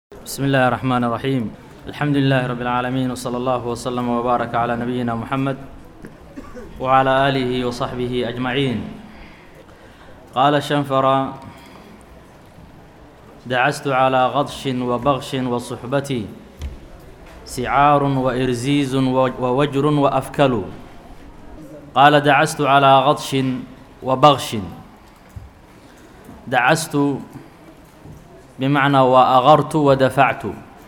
بسم الله الرحمن الرحيم الحمد لله رب العالمين وصلى الله وسلم وبارك على نبينا محمد وعلى آله وصحبه أجمعين قال الشنفر دعست على غضش وبغش وصحبتي سعار وإرزيز ووجر وأفكل قال دعست على غضش وبغش دعست بمعنى وأغرت ودفعت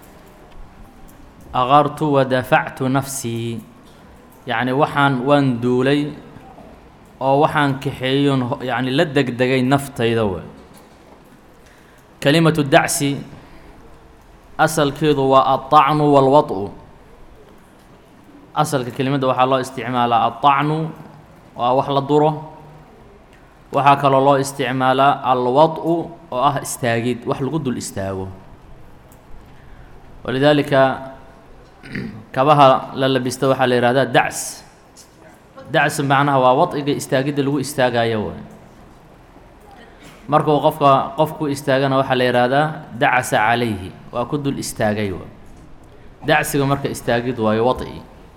أغرت ودفعت نفسي يعني waxaan waan duulay oo waxaan kaxeeyon yani la degdegay naftayda wey kelimatu dacsi asalkeedu waa aلطacnu wاlwaط'u asalka kelimadda waxaa loo isticmaalaa aلطacnu waa wax la duro waxaa kaloo loo isticmaalaa alwaط'u oo ah istaagid wax lagu dul istaago walidaalika kabaha la labista waxaa la yihahdaa dacs dacs macnaha waa waط'iga istaagidda lagu istaagayo way markuu qofka qofku istaagana waxaa la yihahdaa dacasa calayhi waa ku dul istaagay way dacsiga marka istaagid waayo waط'i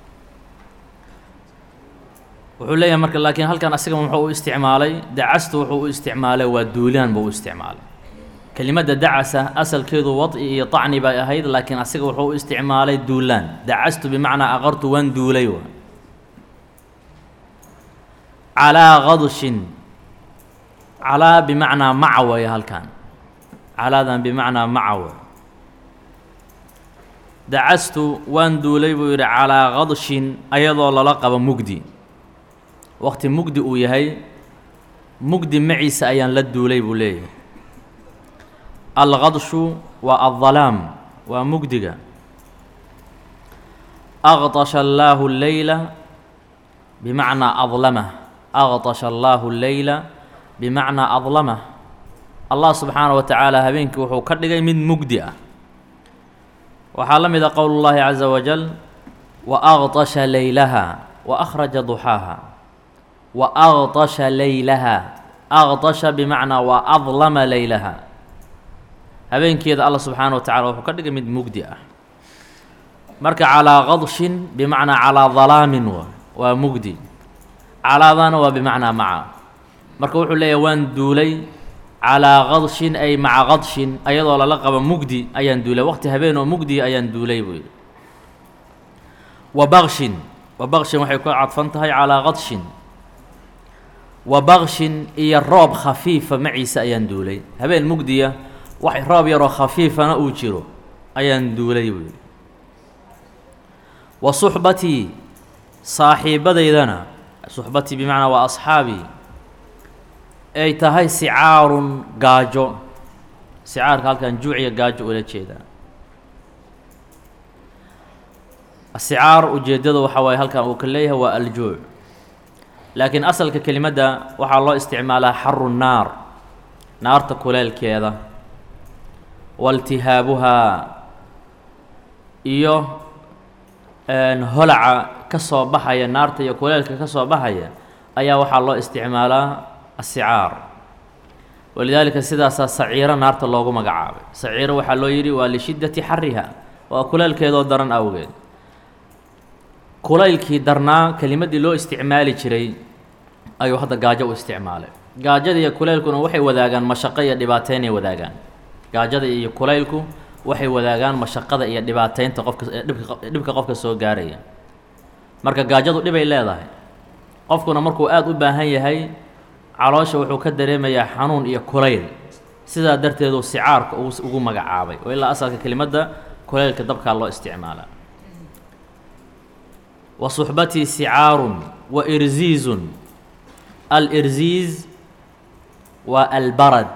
wuxuu leeyahay marka laakiin halkan asiga muxuu u isticmaalay dacastu wuxuu u isticmaalay waa duulaan buu u isticmaalay kelimadda dacasa asalkeedu waط'i iyo طacni bay ahayd laakiin asiga wuxuu u isticmaalay duulaan dacastu bimacnaa aqartu waan duulay wa calaa qadshin calaa bimacnaa maca weeye halkan calaadan bimacnaa maca wey dacastu waan duulay buu yidhi calaa qadshin ayadoo lala qabo mugdi waqti mugdi uu yahay mugdi maciisa ayaan la duulay buu leeyahay alqadshu waa aldalaam waa mugdiga aqtasha allaahu leyla bimacnaa adlamah aqtasha allaahu leyla bimacnaa adlamah allah subxaanaه wa tacaala habeenkii wuxuu ka dhigay mid mugdi ah waxaa la mida qowl اllahi caza wajal wa aqtasha leylaha wa akhraja duxaaha wa aqtasha leylaha aqtasha bimacnaa waa adlama leylaha habeenkeeda alla subxaana wa tacala wuxuu ka dhigay mid mugdi ah marka calaa qadshin bimacnaa calaa dalaamin wa waa mugdi calaadana waa bimacnaa maca marka wuxuu leeyahay waan duulay calaa qadshin ay maca qadshin ayadoo lala qabo mugdi ayaan duulay waqti habeen oo mugdi ayaan duulay buu yidhi wa bakshin wa bakshin waxay ku cadfan tahay calaa qadshin wa bakshin iyo roob khafiifa maciisa ayaan duulay habeen mugdiya wax roob yaroo khafiifana uu jiro ayaan duulay buu yidhi wa suxbatii saaxiibadaydana suxbatii bimacnaa waa asxaabii ay tahay sicaarun gaajo sicaarka halkan juuciya gaajo ula jeedaa asicaar ujeeddada waxaa waaye halkan uu ka leeyahay waa aljuuc laakiin asalka kelimadda waxaa loo isticmaalaa xaru nnaar naarta kuleelkeeda waltihaabuhaa iyo holaca ka soo baxaya naarta iyo kuleelka ka soo baxaya ayaa waxaa loo isticmaalaa asicaar walidaalika sidaasaa saciiro naarta loogu magacaabay saciiro waxaa loo yidhi waa lishiddati xariha waa kuleelkeedoo daran awgeed kulaylkii darnaa kelimaddii loo isticmaali jiray ayuu hadda gaajo u isticmaalay gaajada iyo kulaylkuna waxay wadaagaan mashaqo iyo dhibaateynay wadaagaan gaajada iyo kulaylku waxay wadaagaan mashaqada iyo dhibaateynta qofka dhibka dhibka qofka soo gaaraya marka gaajadu dhibay leedahay qofkuna markuu aada u baahan yahay caloosha wuxuu ka dareemayaa xanuun iyo kulayl sidaa darteedu sicaarka ugu magacaabay oo ilaa asalka kelimadda kulaylka dabkaa loo isticmaalaa wa suxbatii sicaarun wa irziizun alirziiz waa albarad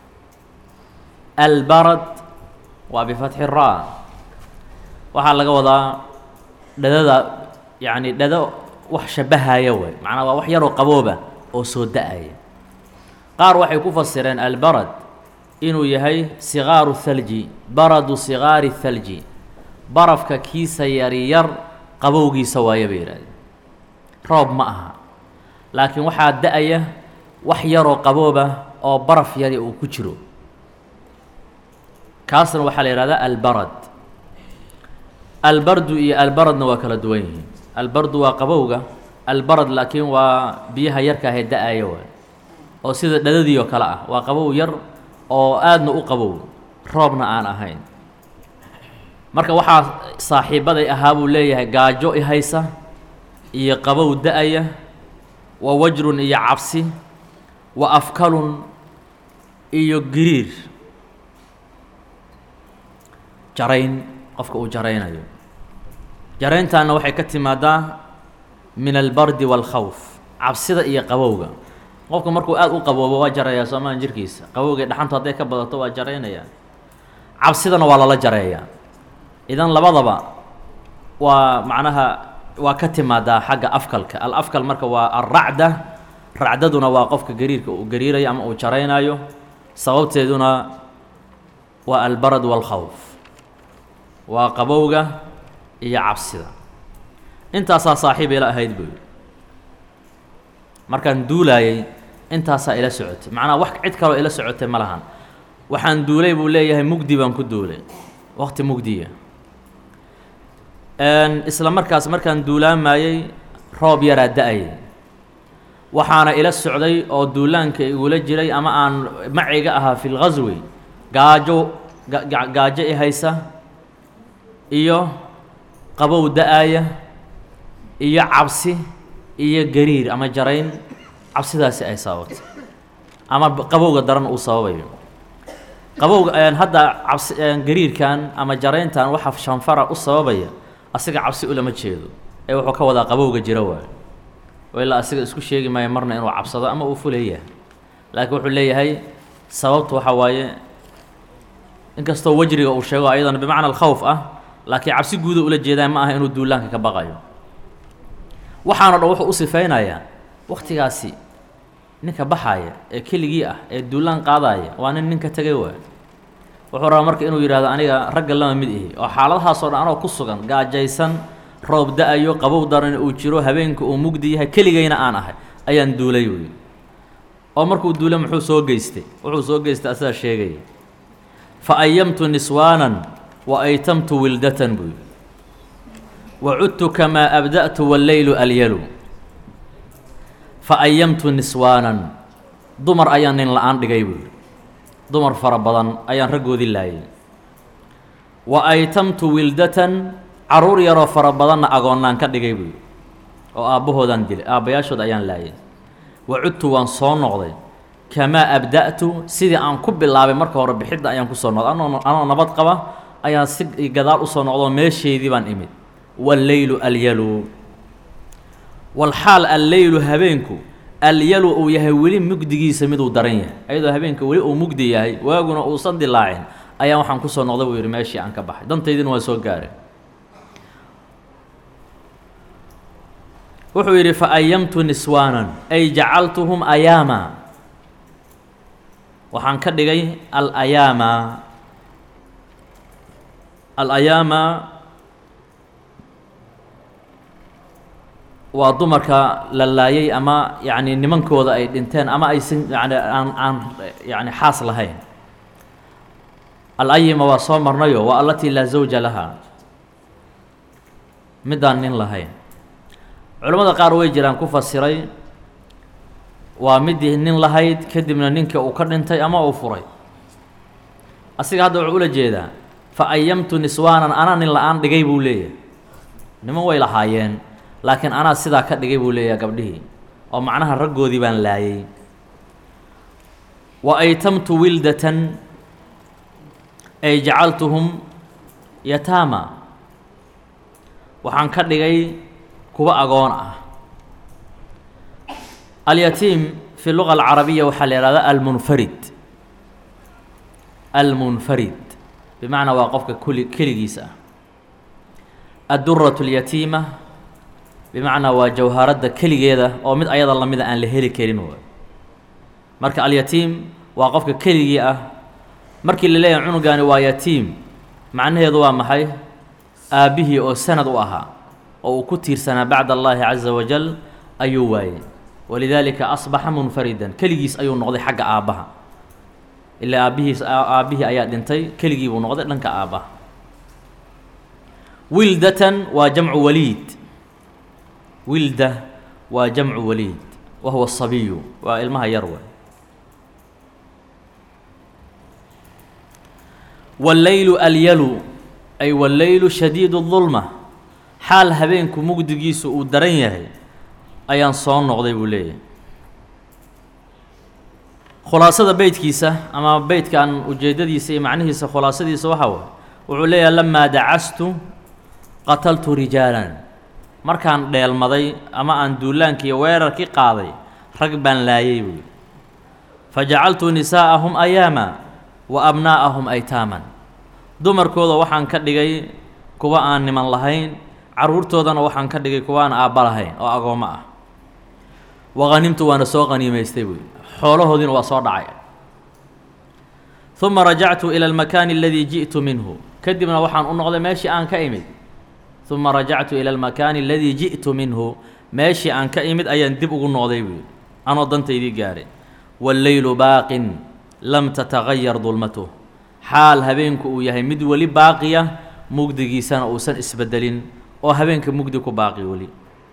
albarad waa bifatxi ra waxaa laga wadaa dhadada yacni dhado wax shabahaya wey macnaa waa wax yaroo qabooba oo soo da-aya qaar waxay ku fasireen albarad inuu yahay sigaaru thalji baradu sigaari thalji barafka kiisa yaryar qabowgiisa waaye bay yidhahdeen roob ma aha laakiin waxaa da-aya wax yaroo qabooba oo baraf yari uu ku jiro kaasna waxaa la yihahdaa albarad albardu iyo albaradna waa kala duwan yihiin albardu waa qabowga albarad laakiin waa biyaha yarka ahee da-aya waay oo sida dhadadii oo kale ah waa qabow yar oo aadna u qabow roobna aan ahayn marka waxaa saaxiibaday ahaa buu leeyahay gaajo i haysa iyo qabow da-aya wa wajrun iyo cabsi wa afkalun iyo giriir jarayn qofka uu jaraynayo jarayntaana waxay ka timaadaa min albardi waalkhawf cabsida iyo qabowga qofka markuu aada u qaboobo waa jarayaa soomaan jirkiisa qabowga dhaxantu hadday ka badato waa jaraynayaa cabsidana waa lala jareeyaa idan labadaba waa macnaha waa ka timaadaa xagga afkalka al afkal marka waa alracda racdaduna waa qofka gariirka uu gariirayo ama uu jaraynayo sababteeduna waa albarad waalkhawf waa qabowga iyo cabsida intaasaa saaxiib ila ahayd buu yidhi markaan duulaayay intaasaa ila socotay macnaha wax cid kaloo ila socotay ma lahan waxaan duulay buu leeyahay mugdi baan ku duulay waqti mugdiya isla markaas markaan duulaamayey roob yaraa da-ayay waxaana ila socday oo duulaanka igula jiray ama aan maciga ahaa fi lghaswi gaajo gaajo i haysa iyo qabow da-aaya iyo cabsi iyo gariir ama jarayn cabsidaasi ay sababatay ama qabowga daran uu sababayo qabowga hadda cabsi gariirkan ama jarayntan waxa shanfara u sababaya asiga cabsi ulama jeedo ee wuxuu ka wadaa qabowga jira waayo oo ilaa asiga isku sheegi maayo marna inuu cabsado ama uu fuleeyahay laakiin wuxuu leeyahay sababtu waxaa waaye inkastoo wejriga uu sheego ayadana bimacna alkhawf ah laakiin cabsi guuda ula jeedaan ma aha inuu duulaanka ka baqayo waxaano dhan wuxuu u sifaynayaa waktigaasi ninka baxaaya ee keligii ah ee duulaan qaadaaya waa nin ninka tegay waay wuxuu rabaa marka inuu yidhahdo aniga ragga lama mid ihi oo xaaladahaasoo dhan anoo ku sugan gaajaysan roob da-ayo qabow daran uu jiro habeenka uu mugdi yahay keligayna aan ahay ayaan duulay wey oo markuu duulay muxuu soo geystay wuxuu soo geystay asagaa sheegaya fa ayamtu niswaanan wa aytamtu wildatan buy wa cudtu kamaa abda'tu walleylu alyalu fa ayamtu niswaanan dumar ayaan nin la-aan dhigay buy dumar fara badan ayaan raggoodii laayay wa aytamtu wildatan caruur yaroo fara badanna agoonnaan ka dhigay buy oo aabbahoodaan dilay aabbayaashood ayaan laayay wa cudtu waan soo noqday kamaa abda'tu sidii aan ku bilaabay marka hore bixidda ayaan kusoo noqday anoo anoo nabad qaba ayaan si gadaal usoo noqdoo meesheydii baan imid walleylu alyalu walxaal alleylu habeenku alyalu uu yahay weli mugdigiisa miduu daran yahay ayadoo habeenka weli uu mugdi yahay waaguna uusan dilaacin ayaan waxaan kusoo noqday buu yidhi meeshii aan ka baxay dantaydina waa soo gaaray wuxuu yidhi fa ayamtu niswaanan ay jacaltuhum ayaama waxaan ka dhigay alayaama alayaama waa dumarka la laayay ama yacni nimankooda ay dhinteen ama aysan yani aan aan yani xaas lahayn alayima waa soo marnayo waa alatii laa zawja laha midaan nin lahayn culimmada qaar way jiraan ku fasiray waa midii nin lahayd kadibna ninka uu ka dhintay ama uu furay asiga hadda wuxuu ula jeedaa fa ayamtu niswaanan anaa nin la-aan dhigay buu leeyahay niman way lahaayeen laakiin anaa sidaa ka dhigay buu leeyahay gabdhihii oo macnaha raggoodii baan laayay wa aytamtu wildatan ay jacaltuhum yataama waxaan ka dhigay kuwa agoon ah alyatiim fi luga alcarabiya waxaa la ihahdaa almunfarid almunfarid bimacnaa waa qofka kuli keligiisa ah adduratu اlyatiima bimacnaa waa jawharadda keligeeda oo mid ayada lamida aan la heli karin waay marka alyatiim waa qofka keligii ah markii la leeyahay cunugaani waa yatiim macnaheedu waa maxay aabbihii oo sanad u ahaa oo uu ku tiirsanaa bacd allahi caza wajal ayuu waayey walidaalika asbaxa munfaridan keligiis ayuu noqday xagga aabbaha ilaa aabbihiis aabbihii ayaa dhintay keligii buu noqday dhanka aabbaha wildatan waa jamcu waliid wilda waa jamcu waliid wa huwa sabiyu waa ilmaha yar wey walleylu alyalu ay walleylu shadiidu dulma xaal habeenku mugdigiisu uu daran yahay ayaan soo noqday buu leeyahay khulaasada beytkiisa ama beytkan ujeeddadiisa iyo macnihiisa khulaasadiisa waxaa waay wuxuu leeyahay lamaa dacastu qataltu rijaalan markaan dheelmaday ama aan duulaankii weerarkii qaaday rag baan laayay buuyi fa jacaltu nisaa'ahum ayaama wa abnaa'ahum aytaaman dumarkooda waxaan ka dhigay kuwa aan niman lahayn carruurtoodana waxaan ka dhigay kuwa aan aabba lahayn oo agoommo ah wa hanimtu waana soo qaniimaystay buuyi xoolahoodiina waa soo dhacay uma rajactu ila almakaani aladii ji'tu minhu kadibna waxaan u noqday meeshii aan ka imid uma rajactu ila almakaani aladii ji'tu minhu meeshii aan ka imid ayaan dib ugu noqday buuyi anoo dantaydii gaaray walleylu baaqin lam tatagayar dulmatuh xaal habeenku uu yahay mid weli baaqiya mugdigiisana uusan isbedelin oo habeenka mugdi ku baaqi weli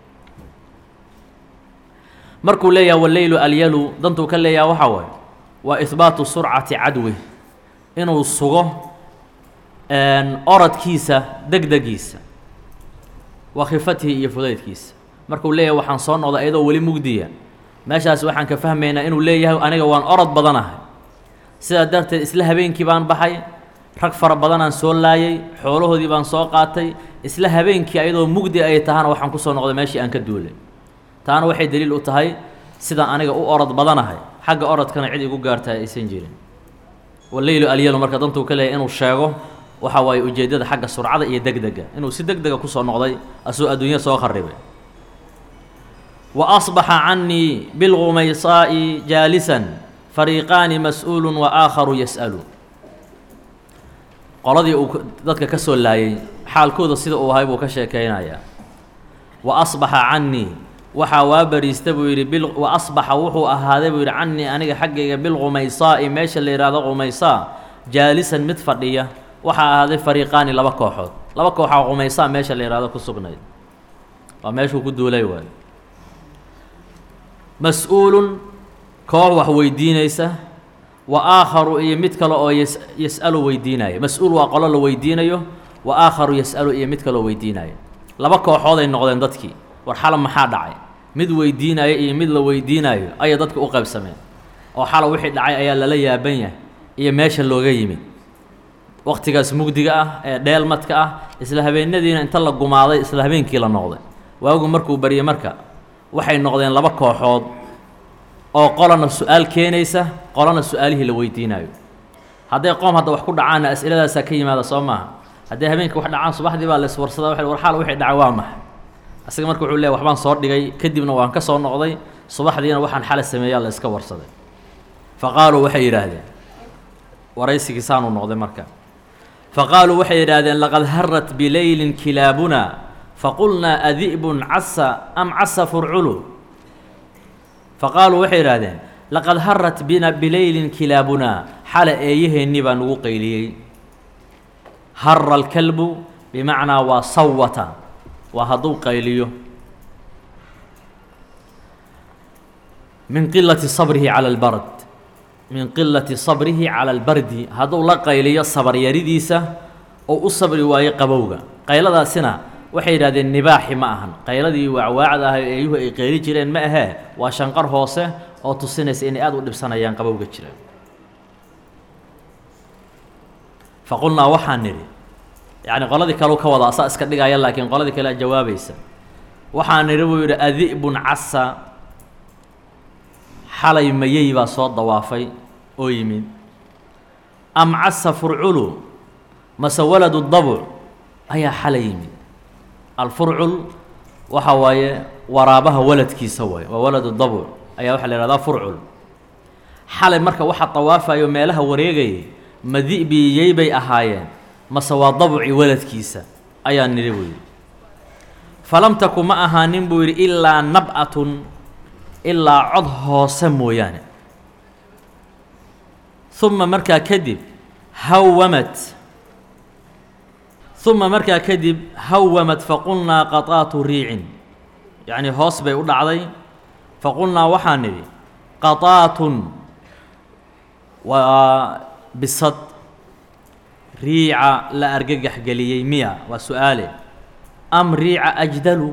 markuu leeyaha walleylu alyalu dantuu ka leeyaha waxaa waaye waa ihbaatu surcati cadwi inuu sugo orodkiisa degdegiisa wa khifatihi iyo fudaydkiisa markuu leeyahay waxaan soo noqday ayadoo weli mugdiya meeshaas waxaan ka fahmaynaa inuu leeyahay aniga waan orod badanahay sidaa darteed isla habeenkii baan baxay rag fara badanaan soo laayay xoolahoodii baan soo qaatay isla habeenkii ayadoo mugdi ay tahana waxaan ku soo noqday meeshii aan ka duulay taana waxay daliil u tahay sidaan aniga u orod badanahay xagga orodkana cid igu gaartaa aysan jirin waleylu alyalu marka dantuu ka leeyahy inuu sheego waxa waaye ujeeddada xagga surcada iyo degdega inuu si deg dega kusoo noqday asuu adduunya soo kharibay wa asbaxa cannii bilgumaysaa'i jaalisan fariiqaani mas-uulu wa aakharu yas'alu qoladii uu dadka ka soo laayay xaalkooda sida uu ahay buu ka sheekaynayaa wa asbaxa cannii waxaa waa bariista buu yidhi bil wa asbaxa wuxuu ahaaday buu yidhi cannii aniga xaggayga bilgumaysaa'i meesha la yidhaahdo gumaysaa jaalisan mid fadhiya waxaa ahaaday fariiqaani laba kooxood laba kooxaa qumaysaa meesha la yidhahdo ku sugnayd waa meeshuu ku duulay waayo mas-uulun koox wax weydiinaysa wa aakharu iyo mid kale oo yas yas'alu weydiinaya mas-uul waa qolo la weydiinayo wa aakharu yas'alu iyo mid kaloo weydiinaya laba kooxooday noqdeen dadkii war xala maxaa dhacay mid weydiinaya iyo mid la weydiinayo ayay dadka u qaybsameen oo xala wixii dhacay ayaa lala yaaban yahay iyo meesha looga yimid wakhtigaas mugdiga ah ee dheelmadka ah isla habeenadiina inta la gumaaday isla habeenkii la noqday waagu markuu baryey marka waxay noqdeen laba kooxood oo qolana su-aal keenaysa qolana su-aalihii la weydiinayo hadday qoom hadda wax ku dhacaanna as'iladaasaa ka yimaada soo maaha hadday habeenkii wax dhacaan subaxdii baa laiswarsada wa war xaal wixii dhacay waa maxay asaga marka wuxuu leey waxbaan soo dhigay kadibna waan ka soo noqday subaxdiina waxaan xala sameeyaa la iska warsaday fa qaaluu waxay yidhaahdeen waraysigii saanuu noqday marka fa qaaluu waxay yidhaahdeen laqad harat bileylin kilaabuna faqulnaa adi'bun casa am casa furculu faqaaluu waxay yidhaahdeen laqad harat bina bileylin kilaabunaa xala eeyaheennii baa nugu qayliyey hara alkalbu bimacnaa waa sawata waa hadduu qayliyo min qilati sabrihi cala albard min qilati sabrihi cala albardi hadduu la qayliyo sabaryaridiisa oo u sabri waayo qabowga qayladaasina waxay yidhahdeen nibaaxi ma ahan qayladii waacwaacda ah ee eeyuhu ay qayli jireen ma ahee waa shanqar hoose oo tusinaysa inay aada u dhibsanayaan qabowga jira fa qulnaa waxaan nidhi yacni qoladii kaleu ka wada asaa iska dhigaya laakiin qoladii kale a jawaabaysa waxaan nidhi buu yidhi adi'bun casa xalay mayey baa soo dawaafay oo yimid am casa furculu mase waladu dabuc ayaa xalay yimid alfurcul waxa waaye waraabaha waladkiisa waaye waa waladu dabuc ayaa waxaa la yihahdaa furcul xalay marka waxa dawaafayo meelaha wareegayay madi'biyey bay ahaayeen mase waa dabuci waladkiisa ayaa nidhi buu yidhi falam taku ma ahaanin buu yidhi ilaa nab'atun ilaa cod hoose mooyaane uma markaa kadib hawamat uma markaa kadib hawamat faqulnaa qataatu riicin yacnii hoos bay u dhacday faqulnaa waxaan nidhi qataatun waa bisad riica la argagax geliyey miya waa su-aale am riica ajdalu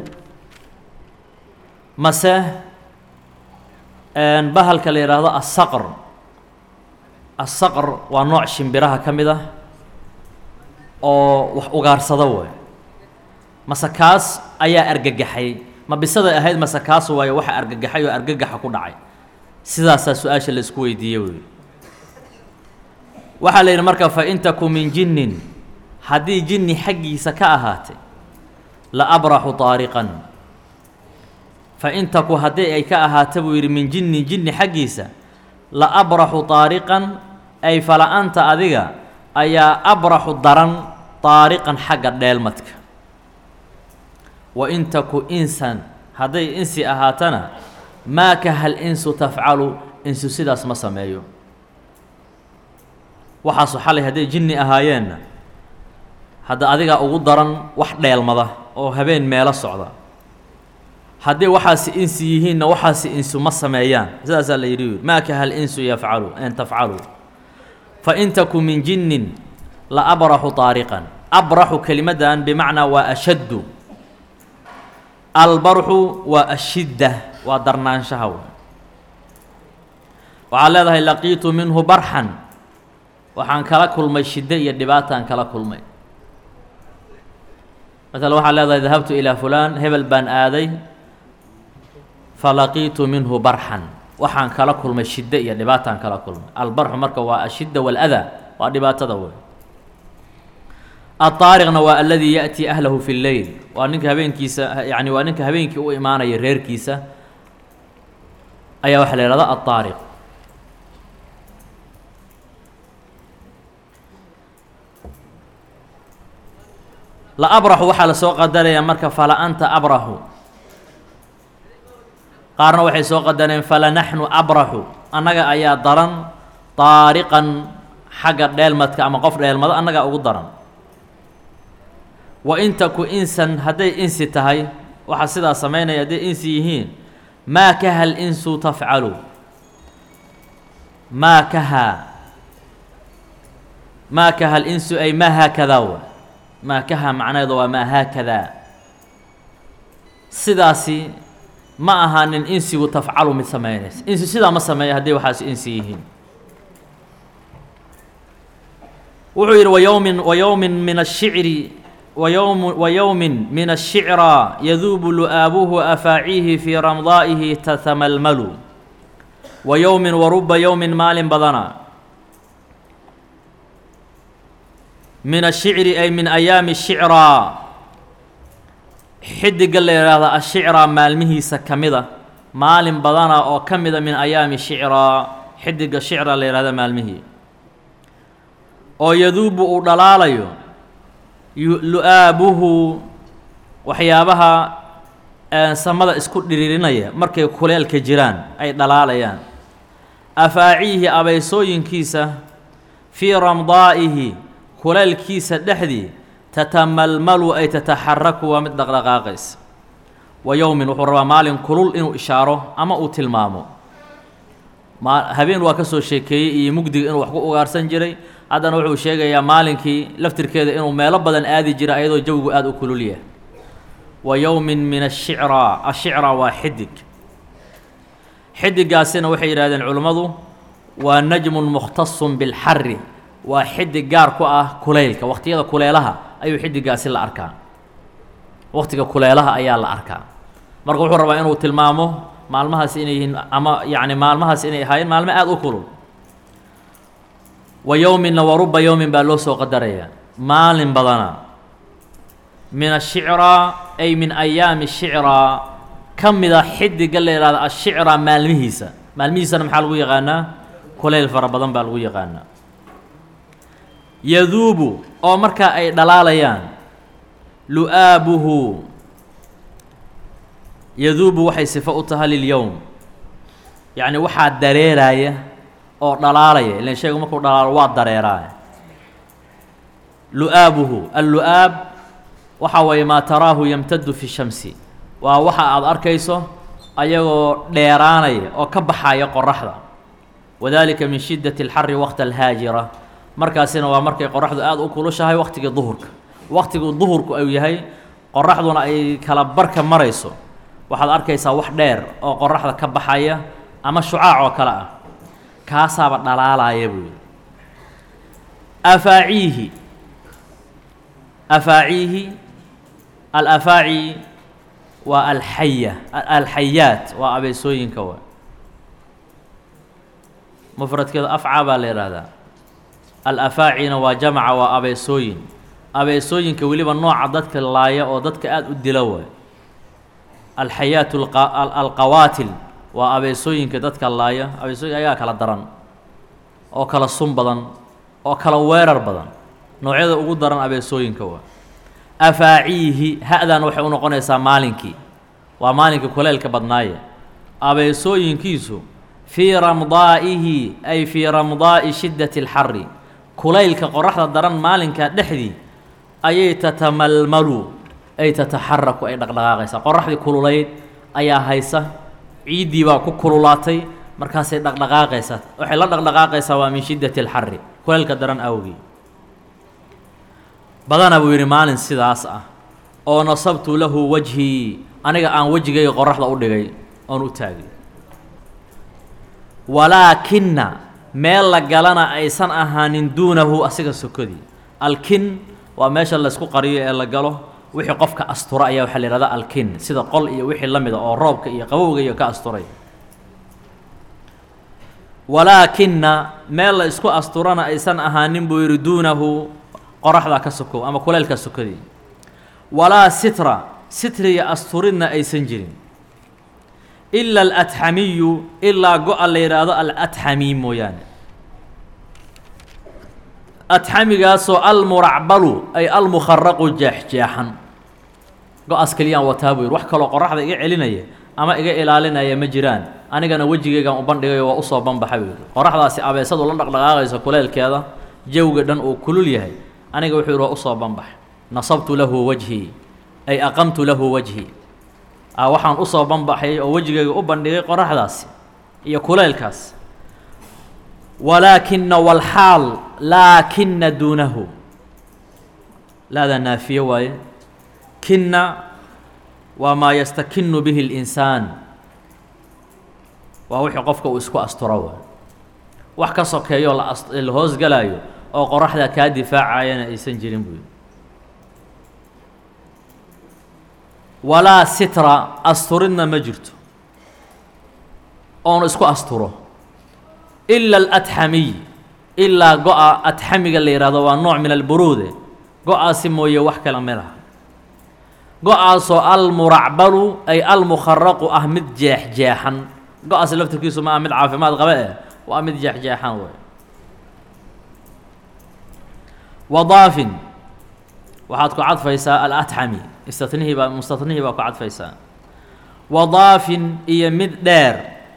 mase bahalka la yidhaahdo asaqr asaqr waa nooc shimbiraha ka mid ah oo wax ugaarsada way mase kaas ayaa argagaxay ma bisaday ahayd mase kaas waayo waxa argagaxay oo argagaxa ku dhacay sidaasaa su-aasha la isku weydiiyey wey waxaa la yidhi marka fa in taku min jinnin haddii jinni xaggiisa ka ahaatay la abraxu taariqan fa in taku haddii ay ka ahaata buu yidhi min jinnin jinni xaggiisa la abraxu taariqan ay fala-anta adiga ayaa abraxu daran taariqan xagga dheelmadka wa in taku insan hadday insi ahaatana maa kahal insu tafcalu insu sidaas ma sameeyo waxaasu xalay hadday jinni ahaayeenna hadda adigaa ugu daran wax dheelmada oo habeen meelo socda haddii waxaasi insi yihiinna waxaasi insu ma sameeyaan sidaasaa la yidhi maa kahal insu yafcalu an tafcalu fa in taku min jinnin la abraxu taariqan abraxu kelimaddan bimacnaa waa ashaddu albarxu waa ashidda waa darnaanshaha waxaad leedahay laqiitu minhu barxan waxaan kala kulmay shiddo iyo dhibaataan kala kulmay maala waxaad leedahay dahabtu ilaa fulaan hebel baan aaday falaqiitu minhu barxan waxaan kala kulmay shiddo iyo dhibaataan kala kulmay albarxu marka waa ashidda waaladaa waa dhibaatada wey aلطaariqna waa aladii yaأtii ahlahu fi اleyl waa ninka habeenkiisa yani waa ninka habeenkii u imaanaya reerkiisa ayaa waxaa la ihahda aلطaariq la abraxu waxaa la soo qadaraya marka fala anta abraxu qaarna waxay soo qadareen fala naxnu abraxu annaga ayaa daran طaariqan xagga dheelmadka ama qof dheelmado annagaa ugu daran wa in taku insan hadday insi tahay waxaa sidaa samaynaya hadday insi yihiin maa kaha linsu tafcalu maa kaha maa kaha linsu ay maa haakadaa wa maa kaha macnaheedu waa maa haakadaa sidaasi ma ahaanin insigu tafcalu mid samaynaysa insi sidaa ma sameeya hadday waxaas insi yihiin wuxuu yidhi wayowmin wayowmin min ashicri ويوم ويوم من الشعرى يذوب لؤابه أفاعيه في رمضائه تتململ ويوم ورب يوم مال بدنا من الشعر أي من أيام الشعرى حد قال لي هذا الشعرى مالمه سكمدة مال بدنا أو كمدة من أيام الشعرى حد الشعرى لي هذا مالمه أو يذوب ودلاليو lu-aabuhu waxyaabaha samada isku dhiriirinaya markay kuleelka jiraan ay dhalaalayaan afaaciihi abaysooyinkiisa fii ramdaa'ihi kuleelkiisa dhexdii tatamalmalu ay tataxaraku waa mid dhaqdhaqaaqaysa wa yowmin wuxuu rabaa maalin kulul inuu ishaaro ama uu tilmaamo ma habeen waa ka soo sheekeeyey iyo mugdiga inuu wax ku ugaarsan jiray haddana wuxuu sheegayaa maalinkii laftirkeeda inuu meelo badan aadi jira ayadoo jawigu aada u kulul yahay wa yowmin min ashicraa ashicraa waa xidig xidigaasina waxay yidhahdeen culimmadu waa najmun mukhtasun bilxari waa xidig gaar ku ah kuleylka waqtiyada kuleelaha ayuu xidigaasi la arkaa waqtiga kuleelaha ayaa la arkaa marka wuxuu rabaa inuu tilmaamo maalmahaas inay yihiin ama yacni maalmahaas inay ahaayeen maalmo aada u kulul wa yowminna wa ruba yowmin baa loo soo qadarayaa maalin badana min ashicraa ay min ayaami shicraa ka mida xidiga la yihahda ashicraa maalmihiisa maalmihiisana maxaa lagu yaqaanaa kulayl fara badan baa lagu yaqaanaa yaduubu oo markaa ay dhalaalayaan lu-aabuhu yaduubu waxay sifo u tahay lilyowm yacni waxaa dareeraya oo dhalaalaya ilan shaygu markuu dhalaalo waa dareeraa lu-aabuhu allu-aab waxa weeye maa taraahu yamtadu fi shamsi waa waxa aada arkayso ayagoo dheeraanaya oo ka baxaya qoraxda wadalika min shiddati alxari waqta alhaajira markaasina waa markay qoraxdu aada u kulushahay waqtigii duhurka waqtiguu duhurku uu yahay qoraxduna ay kala barka marayso waxaad arkaysaa wax dheer oo qoraxda ka baxaya ama shucaac oo kale ah kaasaaba dhalaalaya buu yihi afaaciihi afaaciihi alafaaci waa alxaya alxayaat waa abeesooyinka wa mufradkeedu afca baa la yidhaahdaa alafaacina waa jamaca waa abeesooyin abeesooyinka weliba nooca dadka laaya oo dadka aada u dila waay alxayaat alqawaatil waa abeesooyinka dadka laaya abeesooyinka ayaa kala daran oo kala sun badan oo kala weerar badan noocyada ugu daran abeesooyinka waa afaaciihi ha-dan waxay u noqonaysaa maalinkii waa maalinkii kuleylka badnaaye abeesooyinkiisu fii ramdaa'ihi ay fii ramdaa'i shiddati alxari kulaylka qoraxda daran maalinka dhexdii ayay tatamalmalu ay tataxaraku ay dhaqdhaqaaqaysaa qoraxdii kululayd ayaa haysa ciiddii baa ku kululaatay markaasay dhaqdhaqaaqaysaa waxay la dhaqdhaqaaqaysaa waa min shiddati alxari kulaylka daran awgii badana buu yidhi maalin sidaas ah oo nasabtu lahu wajhii aniga aan wejigayga qoraxda u dhigay oon u taagay walaakina meel la galana aysan ahaanin duunahu asiga sokodii alkin waa meesha laysku qariyo ee la galo wixii qofka astura ayaa waxaa la yihahdaa alkin sida qol iyo wixii la mida oo roobka iyo qabowga iyo ka asturay walaakina meel la isku asturana aysan ahaanin buu yidhi duunahu qoraxda ka sokow ama kuleylka sokodii walaa sitra sitriya asturidna aysan jirin ila alatxamiyu ilaa go-a la yidhaahdo alatxami mooyaane atxamigaasoo almuracbalu ay almukharaqu jeexjeexan go-aas keliyaan wataa buu yidhi wax kaloo qoraxda iga celinaya ama iga ilaalinaya ma jiraan anigana wejigaygan u bandhigayo waa usoo banbaxa buu yidhi qoraxdaasi abeesadu la dhaqdhaqaaqayso kuleylkeeda jawga dhan uu kulul yahay aniga wuxuu yidhi waa usoo banbax nasabtu lahu wajhii ay aqamtu lahu wajhii a waxaan usoo banbaxay oo wejigayga u bandhigay qoraxdaasi iyo kuleylkaas walaakina walxaal laakina duunahu laada naafiye waaye kinna waa maa yastakinu bihi اlinsaan waa wixii qofka uu isku asturo waay wax ka sokeeyo la la hoosgalaayo oo qoraxda kaa difaacayana aysan jirin buy walaa sitra asturidna ma jirto oon isku asturo ila alatxamiy ilaa go-a atxamiga la yihahdo waa nooc min alburuude go-aasi mooye wax kala mid ah go-aasoo almuracbalu ay almukharaqu ah mid jeexjeexan go-aasi laftirkiisu ma ah mid caafimaad qabe eh waa mid jeexjeexan wey wadaafin waxaad ku cadfaysaa alatxami istatnihii baa mustatnihii baa ku cadfaysaa wadaafin iyo mid dheer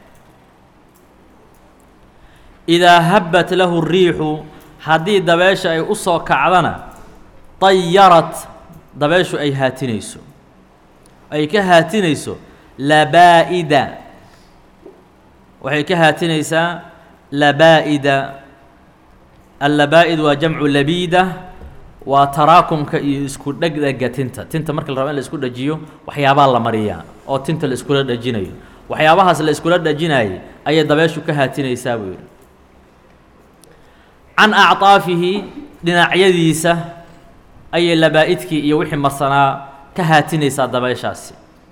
idaa habbat lahu riixu haddii dabeesha ay u soo kacdana dayarat dabeeshu ay haatinayso ay ka haatinayso labaa'ida waxay ka haatinaysaa labaa'ida allabaa'id waa jamcu labiida waa taraakumka iyo isku dhegdhega tinta tinta marka la rabo in la isku dhajiyo waxyaabaa la mariyaa oo tinta la iskula dhajinayo waxyaabahaas la iskula dhajinayay ayay dabeeshu ka haatinaysaa buu yidhi can acطaafihi dhinacyadiisa ayay labaa'idkii iyo wixii marsanaa ka haatinaysaa dabeeshaasi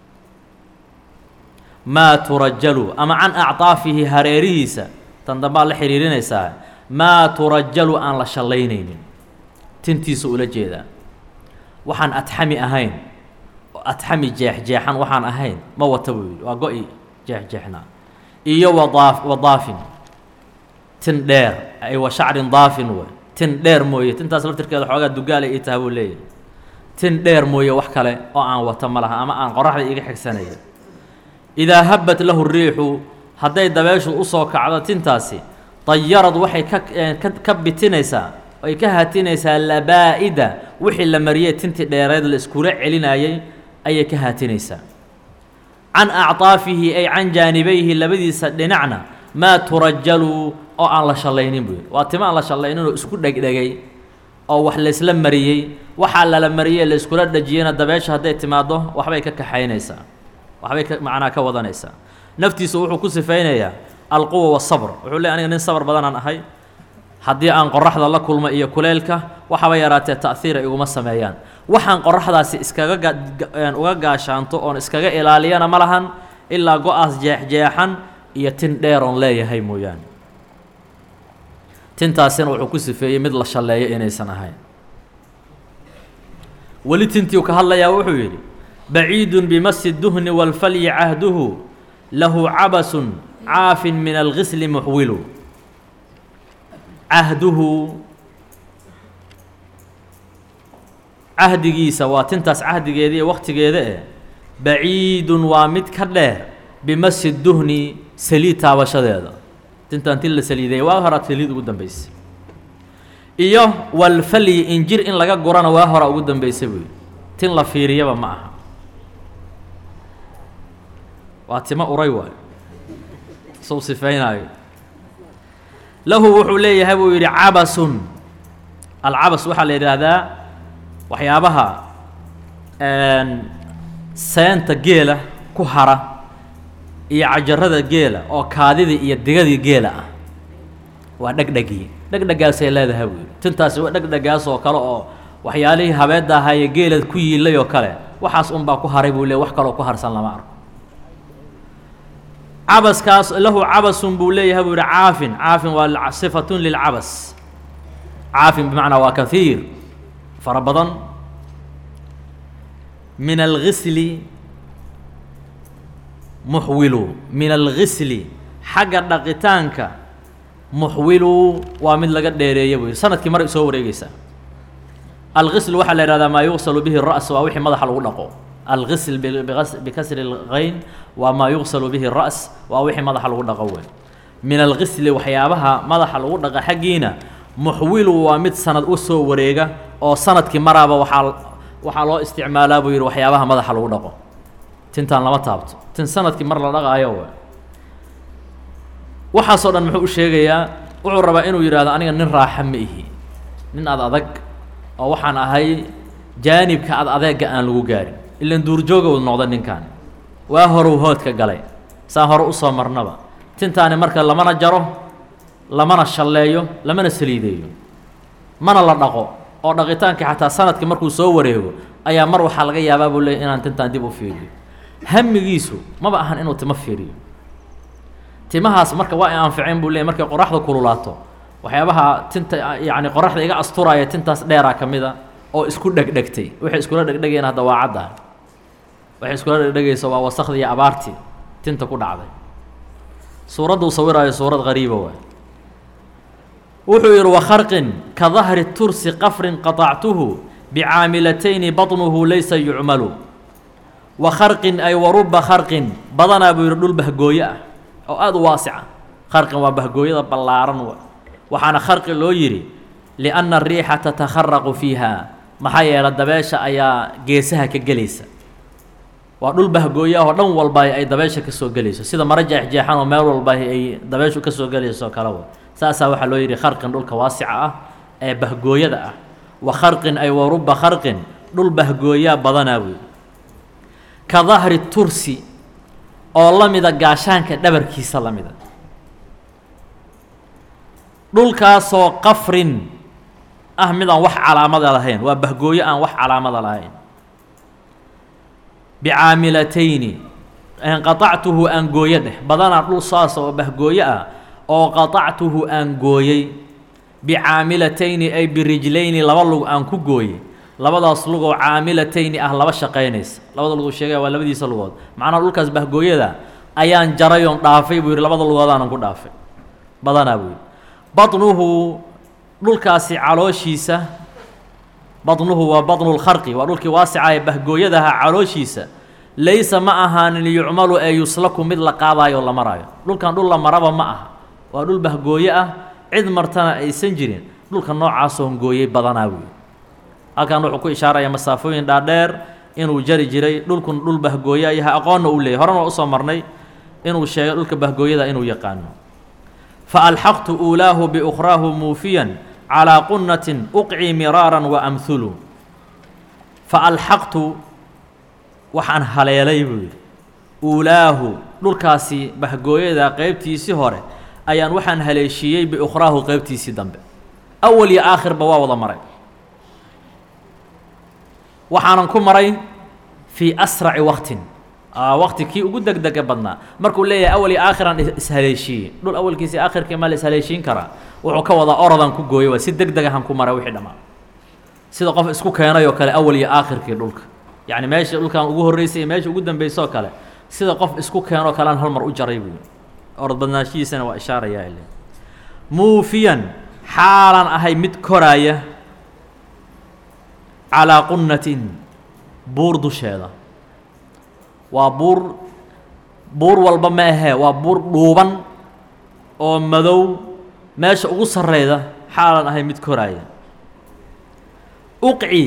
maa turajalu ama can acطaafihi hareerihiisa tan dambaa la xidhiirinaysaa maa turajalu aan la shallaynaynin tintiisa ula jeedaa waxaan adxami ahayn adxami jeexjeexan waxaan ahayn ma wata buu yidhi waa go-i jeexjeexnaa iyo wadaaf wadaafin tin dheer ay wa shacrin daafin wey tin dheer mooye tintaas laftirkeeda xoogaa dugaala ii taha buu leeyahay tin dheer mooye wax kale oo aan wata ma laha ama aan qoraxda iga xigsanaya idaa habbat lahu riixu hadday dabeeshu usoo kacdo tintaasi dayarad waxay ka ka ka bitinaysaa ay ka haatinaysaa labaa'ida wixii la mariyey tintii dheereed la iskula celinayay ayay ka haatinaysaa can acطaafihi ay can jaanibayhi labadiisa dhinacna maa turajalu oo aan la shallaynin buu yidhi waa tima aan la shallaynin oo isku dhegdhegay oo wax laysla mariyey waxaa lala mariyey la iskula dhajiyeyna dabeesha hadday timaaddo waxbay ka kaxaynaysaa waxbay ka macnaa ka wadanaysaa naftiisu wuxuu ku sifaynayaa alquwa waالsabr wuxuu leey aniga nin sabr badanaan ahay haddii aan qoraxda la kulmo iyo kuleelka waxaba yaraatee ta'hiira iguma sameeyaan waxaan qoraxdaasi iskaga ga uga gaashaanto oon iskaga ilaaliyana ma lahan ilaa go-aas jeexjeexan iyo tin dheeroon leeyahay mooyaane tintaasina wuxuu ku sifeeyey mid la shalleeyo inaysan ahayn weli tintii uu ka hadlayaa wuxuu yidhi baciidun bimasi duhni wاlfalyi cahduhu lahu cabasun caafin min algisli muxwilu cahduhu cahdigiisa waa tintaas cahdigeeda iyo waktigeeda eh baciidun waa mid ka dheer bimasi duhni saliid taabashadeeda tintaan tin la saliidaya waa horaa saliid ugu dambeysay iyo walfalyi injir in laga gurana waa hora ugu dambeysay buy tin la fiiriyaba ma aha waa timo uray waayo suu sifaynaayo lahu wuxuu leeyahay buu yidhi cabasun alcabas waxaa la yidhaahdaa waxyaabaha seenta geela ku hara iyo cajarada geela oo kaadidii iyo digadii geela ah waa dhegdhegii dhegdhegaasay leedahay buu yidhi tintaasi waa dhegdhegaas oo kale oo waxyaalihii habeedda ahaaye geela ku yiilay oo kale waxaas unbaa ku haray buu leey wax kaloo ku harsan lama arko cabaskaas lahu cabasun buu leeyahay buu yihi caafin caafin waa sifatun lilcabas caafin bimacnaa waa kahiir fara badan min algisli muxwilu min algisli xagga dhaqitaanka muxwilu waa mid laga dheereeya buu yihi sanadkii mar soo wareegeysaa algisl waxaa la yihahdaa maa yuqsalu bihi الra's waa wixii madaxa lagu dhaqo algisl bikasri اlgayn waa maa yuqsalu bihi الra's waa wixii madaxa lagu dhaqo wey min algisli waxyaabaha madaxa lagu dhaqa xaggiina muxwilu waa mid sanad u soo wareega oo sanadkii maraaba waxaa waxaa loo isticmaalaa buu yihi waxyaabaha madaxa lagu dhaqo tintaan lama taabto tin sanadkii mar la dhaqaayo w waxaasoo dhan muxuu u sheegayaa wuxuu rabaa inuu yidhahdo aniga nin raaxa ma ihi nin ad adag oo waxaan ahay jaanibka ad adeega aan lagu gaarin ilan duurjooga u noqda ninkaan waa horuu hoodka galay saan hore usoo marnaba tintaani marka lamana jaro lamana shalleeyo lamana saliideeyo mana la dhaqo oo dhaqitaankii xataa sanadkii markuu soo wareego ayaa mar waxaa laga yaabaa buu leey inaan tintaan dib u fiiriyo hamigiisu maba ahan inuu timo fiiriyo timahaas marka waa ay anficeen buu leey markay qoraxda kululaato waxyaabaha tinta yacni qoraxda iga asturaaya tintaas dheeraa ka mid a oo isku dhegdhegtay waxay iskula dhegdhegayeen hadda waa cadda waxay iskula dhegdhegaysa waa wasakhdii iyo abaartii tinta ku dhacday suuradda uu sawiraayo suurad qariiba waay wuxuu yidhi wakharqin ka dahri tursi qafrin qaطactuhu bicaamilatayni baطnuhu laysa yucmalu wa kharqin ay waruba kharqin badanaa buu yidhi dhul bahgooyo ah oo aada u waasica kharqin waa bahgooyada ballaaran wa waxaana kharqi loo yidhi lianna ariixa tatakharaqu fiiha maxaa yeele dabeesha ayaa geesaha ka gelaysa waa dhul bahgooyo ah oo dhan walba ay dabeesha ka soo gelayso sida maro jeexjeexan oo meel walba ay dabeeshu ka soo gelayso kalewa saasaa waxaa loo yidhi kharqin dhulka waasica ah ee bahgooyada ah wa kharqin ay waruba kharqin dhul bahgooyaa badanaa buy ka dahri tursi oo la mida gaashaanka dhabarkiisa la mida dhulkaasoo qafrin ah mid aan wax calaamada lahayn waa bahgooyo aan wax calaamada lahayn bicaamilatayni qaطactuhu aan gooyo dheh badanaa dhul saas oo bahgooyo ah oo qaطactuhu aan gooyey bicaamilatayni ay birijlayni laba lug aan ku gooyey labadaas lugoo caamilatayni ah laba shaqaynaysa labada lugoo sheegaya waa labadiisa lugood macnaha dhulkaas bahgooyada ayaan jaray oon dhaafay buu yidhi labada lugoodaanan ku dhaafay badanaa buu yidhi baطnuhu dhulkaasi calooshiisa baطnuhu waa baطnu lkharqi waa dhulkii waasica ee bahgooyadaha calooshiisa laysa ma ahaanin yucmalu ee yuslaku mid la qaadaayo o la maraayo dhulkan dhul la maraba ma aha waa dhul bahgooye ah cid martana aysan jirin dhulka noocaasoo hongooyey badanaa wey halkan wuxuu ku ishaaraya masaafooyin dhaadheer inuu jari jiray dhulkun dhul bahgooya yahay aqoonna uu leeyay horena waa usoo marnay inuu sheegay dhulka bahgooyada inuu yaqaano fa alxaqtu uulaahu biukhraahu muufiyan calaa qunnatin uqci miraaran wa amhulu fa alxaqtu waxaan haleelay buu yidhi uulaahu dhulkaasi bahgooyada qeybtiisii hore ayaan waxaan haleeshiiyey biukhraahu qeybtiisii dambe awal iyo aakhirba waa wada maray waxaanan ku maray fii asraci waqtin waqti kii ugu degdega badnaa markuu leeyahay awal iyo aakhiran ishaleeshiiyey dhul awalkiisi aakhirkii ma la ishaleeshiin karaa wuxuu ka wadaa orodan ku gooyay waa si deg degahan ku maray wixii dhammaa sida qof isku keenay oo kale awal iyo aakhirkii dhulka yacni meesha dhulkan ugu horreysay iyo meesha ugu dambeysay oo kale sida qof isku keenoo kalean hal mar u jaray buu orod badnaashihiisana waa ishaarayaa ile muufiyan xaalan ahay mid koraaya calaa qunnatin buur dusheeda waa buur buur walba ma ahee waa buur dhuuban oo madow meesha ugu sarreyda xaalan ahay mid koraaya uqci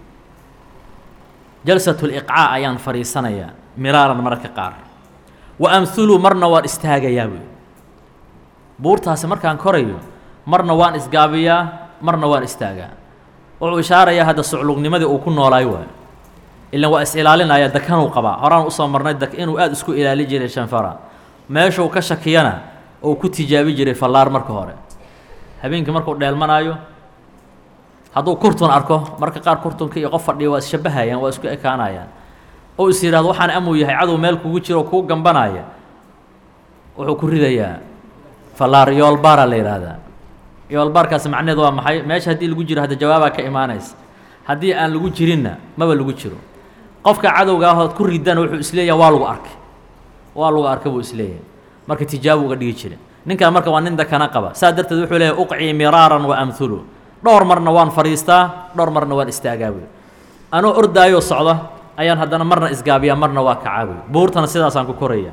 jalsatu liqcaa ayaan fadhiisanayaa miraaran mararka qaar wa amhulu marna waan istaagayaa buy buurtaasi markaan korayo marna waan isgaabiyaa marna waan istaagaa wuxuu ishaarayaa hadda suclugnimadii uu ku noolaay waayo ilan waa is-ilaalinaya dakanuu qabaa horaan usoo marnay dak inuu aada isku ilaali jiray shanfara meeshuu ka shakiyana uu ku tijaabi jiray fallaar marka hore habeenkii markuu dheelmanaayo hadduu kurtun arko marka qaar kurtunka iyo qof fadhiya waa isshabahayaan waa isku ekaanayaan oo is yidhahdo waxaan amuu yahay cadow meel kugu jiro kuu gambanaya wuxuu ku ridayaa fallaar yoolbaara la yidhaahdaa yoolbaarkaasi macnaheedu waa maxay meesha haddii lagu jiro hadda jawaabaa ka imaanaysa haddii aan lagu jirinna maba lagu jiro qofka cadowga ahood ku ridana wuxuu isleeyahay waa lagu arkay waa lagu arkay buu isleeyahay marka tijaabu uga dhigi jira ninkan marka waa nin dakana qaba saa darteed wuxuu leeyahy uqcii miraaran wa amhulu dhowr marna waan fadhiistaa dhowr marna waan istaagaa buy anoo ordaayoo socda ayaan haddana marna isgaabiyaa marna waa kacaa buy buurtana sidaasaan ku koraya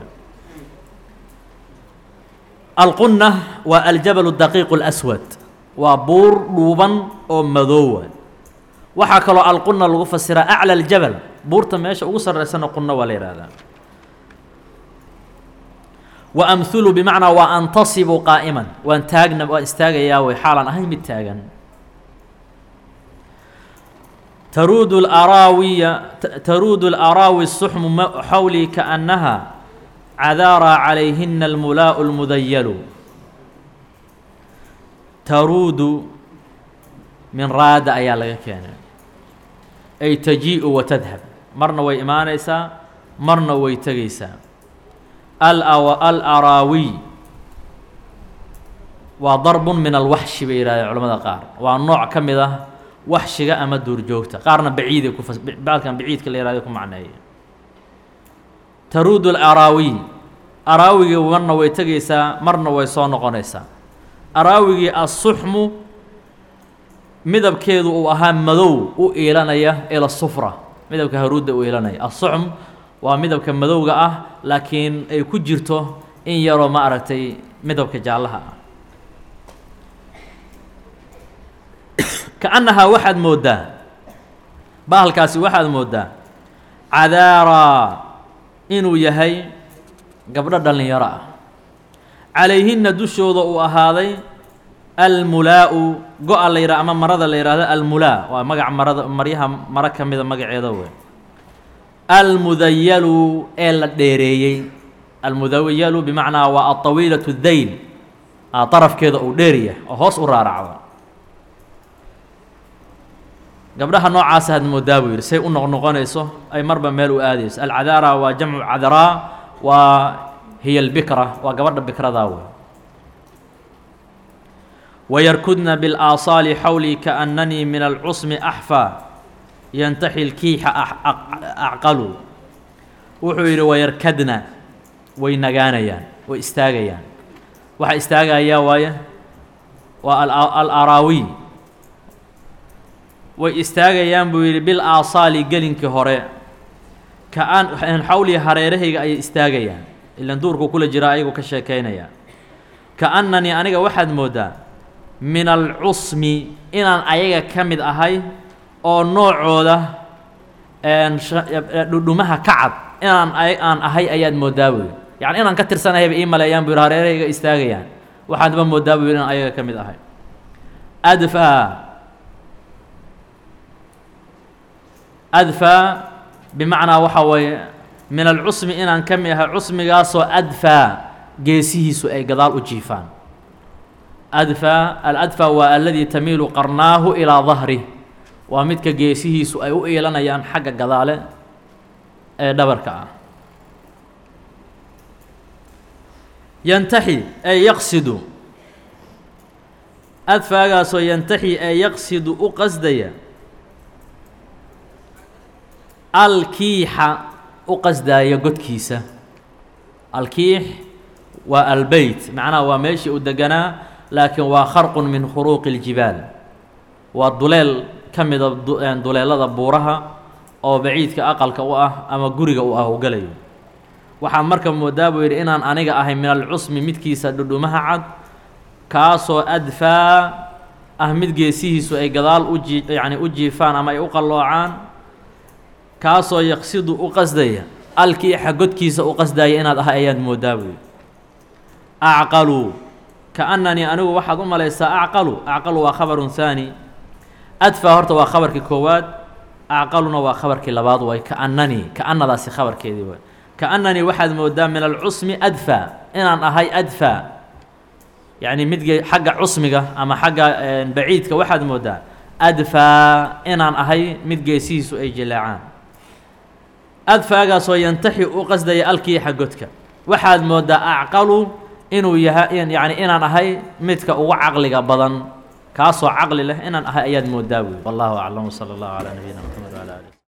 alqunna waa aljabalu daqiiqu اlaswad waa buur dhuuban oo madoowa waxaa kaloo alqunna lagu fasiraa aclى اljabal buurta meesha ugu sarreysana qunna waa la yihahdaa wa amhulu bimacnaa waa antasibu qaa'iman waan taagna waan istaagayaa way xaalan ahay mid taagan taruudu اlaraawiya taruudu اlaraawi الsuxmu xawlii kaأnnaha cadaaraa calayhina almulaa'u اlmudayalu taruudu min raada ayaa laga keenay ay tajii'u wa tadhab marna way imaanaysaa marna way tegaysaa alaraawiy waa darbun min alwaxshi bay yidhahdeen culamada qaar waa nooc ka mid ah waxshiga ama duurjoogta qaarna baciiday ku baalkan baciidka la yihahday ku macneeya taruudu alaraawiy araawigii marna way tegaysaa marna way soo noqonaysaa araawigii assuxmu midabkeedu uu ahaa madow u iilanaya ila sufra midabka haruudda u iilanaya assuxm waa midabka madowga ah laakiin ay ku jirto in yaroo ma aragtay midabka jaallaha ah ka-annahaa waxaad mooddaa bahalkaasi waxaad mooddaa cadaaraa inuu yahay gabdho dhallinyaro ah calayhinna dushooda uu ahaaday almulaa'u go-a la yidhaha ama marada la yidhaahdo almulaa waa magaca marada maryaha maro ka mida magaceeda wey almudayalu ee la dheereeyey almudayalu bimacnaa waa alطawiilaة dayl darafkeeda uu dheerya oo hoos u raaracdo gabdhaha noocaasa had moodaa buu yidhi say u noqnoqonayso ay marba meel u aadayso alcadaara waa jamcu cadraa waa hiya albikra waa gabadha bikradaa wey wayarkudna biاlaasaali xawlii kaأnanii min alcusmi axfaa yantaxi lkiixa acqalu wuxuu yidhi wayarkadna way nagaanayaan way istaagayaan waxa istaagayaa waaye waa alaraawiy way istaagayaan buu yidhi bil aasaali gelinkii hore kaan xawlii hareerahayga ayay istaagayaan ilan duurku kula jiraa ayagu ka sheekaynaya kaannanii aniga waxaad mooddaa min alcusmi inaan ayaga ka mid ahay oo noocooda dhudhumaha ka cad inaan aan ahay ayaad mooddaa buy yacni inaan ka tirsanahayba ii maleeyaan bu yidhi hareerahayga istaagayaan waxaadba mooddaa bu yidhi inaan ayaga ka mid ahay adfaa adfaa bimacnaa waxaa weeye min alcusmi inaan ka mid ahay cusmigaasoo adfaa geesihiisu ay gadaal u jiifaan adfaa aladfaa waa aladii tamiilu qarnaahu ilaa dahrih waa midka geesihiisu ay u iilanayaan xagga gadaale ee dhabarka ah yantaxi ee yaqsidu adfaagaasoo yantaxi ee yaqsidu u qasdaya alkiixa u qasdaaya godkiisa alkiix waa albeyt macnaha waa meeshii u deganaa laakiin waa kharqun min khuruuqi اljibaal waa duleel ka mida duleelada buuraha oo baciidka aqalka u ah ama guriga u ah u galayo waxaan marka moodaa buu yidhi inaan aniga ahay min alcusmi midkiisa dhudhumaha cad kaasoo adfaa ah mid geesihiisu ay gadaal u jii yacni u jiifaan ama ay u qalloocaan kaasoo yaqsidu u qasdaya alkiixa godkiisa u qasdaya inaad ahay ayaad moodaa buu yidhi acqalu kaannanii anigu waxaad u malaysaa acqalu acqalu waa khabarun haani adfaa horta waa khabarkii koowaad acqaluna waa khabarkii labaad way kaannanii kaannadaasi khabarkeedii waay kaannanii waxaad moodaa min alcusmi adfaa inaan ahay adfaa yacni midge xagga cusmiga ama xagga baciidka waxaad moodaa adfaa inaan ahay mid geesihiisu ay jilaacaan adfaagaasoo yantaxi u qasdaya alkiixa godka waxaad moodaa acqalu inuu yahay yacni inaan ahay midka ugu caqliga badan kaasoo caqli leh inaan ahay ayaad moodaa buy wallahu aclam wsala allahu calaa nabiyina mxamed wala alih